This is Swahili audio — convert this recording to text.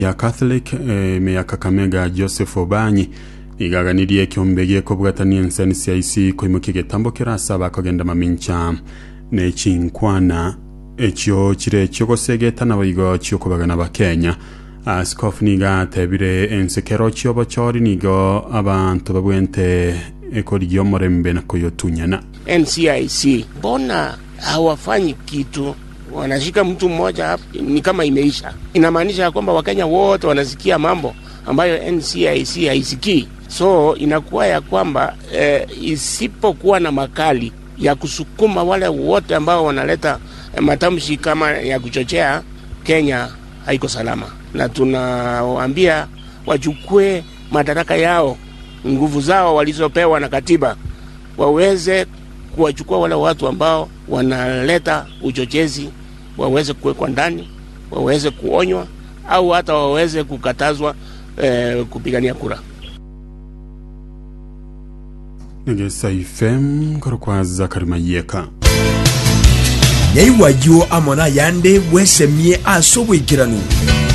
ya catholic ime ya kakamega joseph obanyi igaganirie kiombe giekobwatania enseni cia ici koimukia getambo kirasaba kogenda mamincha nechinkwana ekyo kire kyogosegetana boigo chiokobagana bakenya askofu niga atebire ensekero chiobo chori nigo abantu babwente ekorigia omorembe na koyotunyana NCIC mbona hawafanyi kitu? Wanashika mtu mmoja hapo, ni kama imeisha. Inamaanisha ya kwamba Wakenya wote wanasikia mambo ambayo NCIC haisikii, so inakuwa ya kwamba eh, isipokuwa na makali ya kusukuma wale wote ambao wanaleta eh, matamshi kama ya kuchochea, Kenya haiko salama, na tunawaambia wachukue madaraka yao, nguvu zao walizopewa na katiba waweze kuwachukua wale watu ambao wanaleta uchochezi, waweze kuwekwa ndani, waweze kuonywa au hata waweze kukatazwa eh, kupigania kura. negesa ifem koro kwa zakari mayeka nyaiwayo amona yande bwesemie ase obwekiranu